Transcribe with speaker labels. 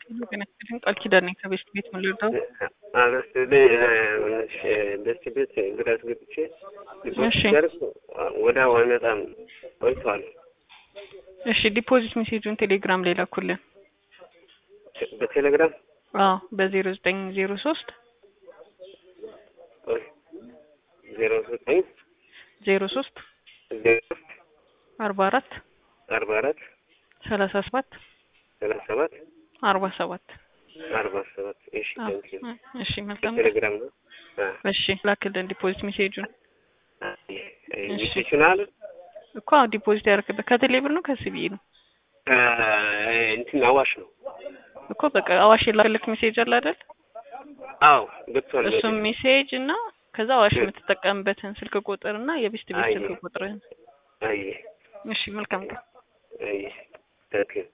Speaker 1: ቃል ኪዳን ነኝ ከቤስት ቤት ምን ልርዳው?
Speaker 2: አነስ ደስ ቤት ግዳት ገብቼ
Speaker 1: እሺ።
Speaker 2: ሲያርግ ወዲያው አይመጣም ቆይቷል።
Speaker 1: እሺ ዲፖዚት ሜሴጁን ቴሌግራም ላይ ላኩልን።
Speaker 2: በቴሌግራም
Speaker 1: አዎ በዜሮ ዘጠኝ ዜሮ ሶስት
Speaker 2: ዜሮ ዘጠኝ
Speaker 1: ዜሮ ሶስት
Speaker 2: ዜሮ ሶስት
Speaker 1: አርባ አራት
Speaker 2: አርባ አራት
Speaker 1: ሰላሳ ሰባት
Speaker 2: ሰላሳ ሰባት
Speaker 1: አርባ ሰባት
Speaker 2: አርባ ሰባት እሺ ታንክ ዩ
Speaker 1: እሺ መልካም
Speaker 2: ቴሌግራም ነው
Speaker 1: እሺ ላክልን ዲፖዚት ሜሴጁን
Speaker 2: ሚሴሽናል
Speaker 1: እኮ አዎ ዲፖዚት ያደረክበት ከቴሌ ብር ነው ከሲቢኢ ነው
Speaker 2: እንትን አዋሽ ነው
Speaker 1: እኮ በቃ አዋሽ የላክልክ ሜሴጅ አለ አይደል
Speaker 2: አዎ ገብቷል
Speaker 1: እሱም ሜሴጅ እና ከዛ አዋሽ የምትጠቀምበትን ስልክ ቁጥር እና የቤስት ቤት
Speaker 2: አይ።
Speaker 1: ስልክ ቁጥርህን
Speaker 2: አይ
Speaker 1: እሺ መልካም ቀን
Speaker 2: አይ ታንክ ዩ